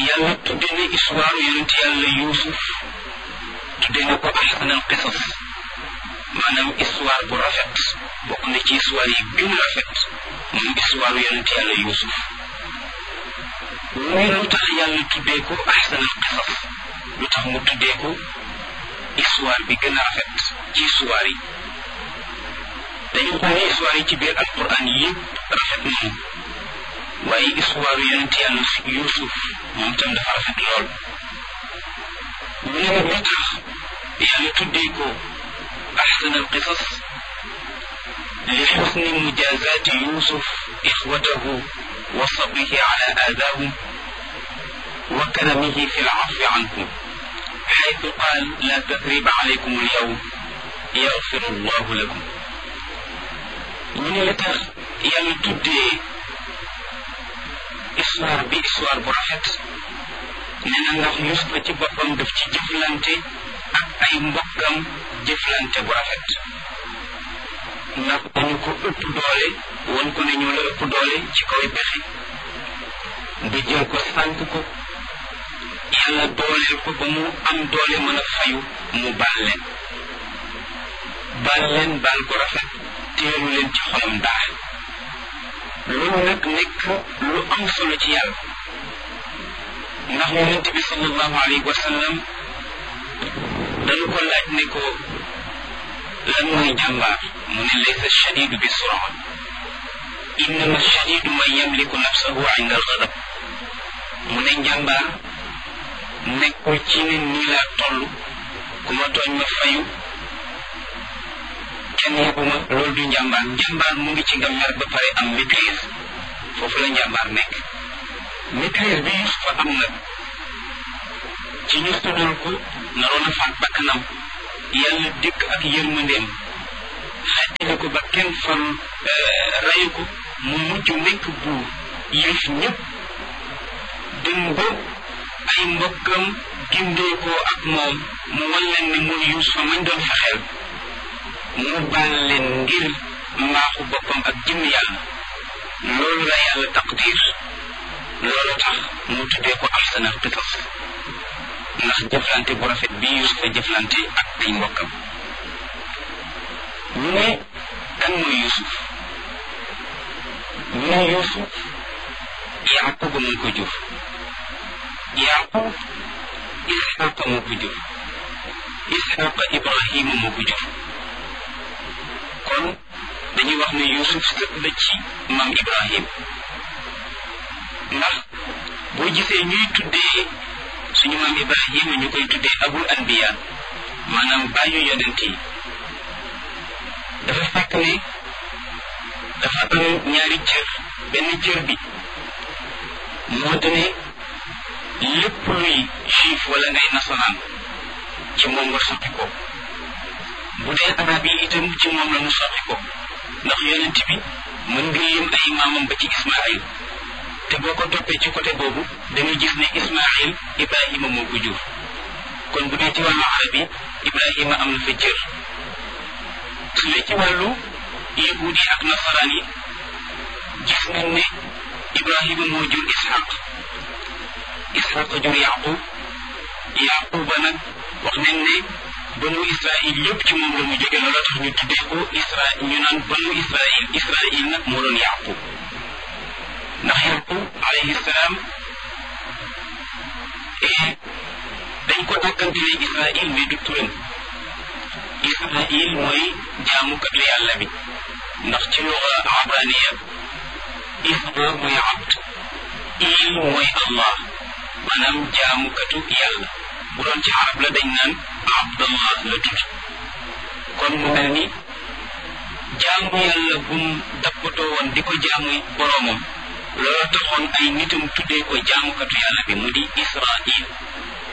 yàlla tudde na histoire yonent yàlla yuusuf tudde na ko ahsanal qisas maanaam histoire bu rafet bokk na ci histoire yi gën a rafet moom histoire yonent yàlla yuusuf muy lu tax yàlla tuddee ko ahsanal qisas lu tax mu tuddee ko histoire bi gën a rafet ci histoire yi dañu xool ne histoire yi ci biir alquran yëpp rafet nañu waaye histoire yonent yàlla yuusuf moom tam dafa rafet lool mu ne nag lu tax yàlla tuddee ko أحسن القصص لحسن مجازات يوسف إخوته وصبره على آذاهم وكرمه في العفو عنهم حيث قال لا تثريب عليكم اليوم يغفر الله لكم من يتخ يلتدي histoire bi histoire bu rafet nee na ndax Yuusufa ci boppam daf ci jëflante ak ay mbokkam jëflante bu rafet ndax dañu ko ëpp doole won ko ne ñoo la ëpp doole ci kaw pexe nga jël ko sànk ko yàlla dooleel ko ba mu am doole mën a fayu mu baal leen baal leen baal ko rafet teelu leen ci xolam dara loolu nag nekk lu am solo ci yàlla ndax yonent bi sallallahu alayhi wa sallam dañu ko laaj ne ko lan mooy jàmbaar mu ne laysa shadidu bi sura innama shadidu man yamliku nafsahu inda algadab mu ne njàmbaar nekkul ci ne nii laa toll ku ma tooñ ma fayu kenn yebuma loolu du njàmbaar njàmbaar mu ngi ci nga mer ba pare am maîtrise foofu la njàmbaar nekk maîtrise bi Yusufa am nag ci ñu tuddal ko naroon a faat bakkanam yàlla dikk ak yërmandeem xettali ko ba kenn fal rayu ko mu mujj nekk buur yëf ñëpp dem ba ay mbokkam gindee ko ak moom mu wan leen ne mun Yuusufa mañ doon fexeel mu baal leen ngir mbaaxu boppam ak jëmm yàlla loolu la yàlla taqdir loolu tax mu tuddee ko ahsanal qisas ndax jëflante bu rafet bi Yuusufa jëflante ak ay mbokkam ñu ne kan mooy Yuusuf ñu ne Yuusuf Yaqub moo ko jur Yaqub Isxaqa moo ko jur Isxaqa Ibrahima moo ko jur kon dañuy wax ne Yuusuf sët la ci maam Ibrahim ndax boo gisee ñuy tuddee suñu maam Ibrahima ñu koy tuddee abul anbiya maanaam bàyyu yonent yi dafa fekk ne dafa am ñaari cër benn cër bi moo di ne lépp luy juif wala ngay nasaraan ci moom nga sotti ko bu dee arab yi itam ci moom la mu sotti ko ndax yonent bi mën nga lim ay maamam ba ci Ismaayil te boo ko toppee ci côté boobu da nga gis ne Ismaayil Ibrahima moo ko jur kon bu dee ci wàllu arab yi Ibrahima am na fa cër su dee ci wàllu yahuud yi ak nasaraan yi gis nañ ne Ibrahima moo jur Ishaq Ishaq jur Yaqub Yaquba nag wax nañ ne banu Israil yëpp ci moom la mu jóge loolu tax ñu tuddee ko Isra ñu naan banu Israil Israil nag moo doon Yaqub ndax Yaqub alayhi salaam dañ ko dàkkantelee Israil mais du turam Israil mooy jaamukatu yàlla bi ndax ci luga abraniya Isra mooy abd il mooy Allah maanaam jaamukatu yàlla bu doon ci arab la dañ naan abdallah la tudd kon mu mel ni jaamu yàlla bum dappatoo woon di ko jaamu boroomam loolu taxoon ay nitam tuddee ko jaamukatu yàlla bi mu di Israil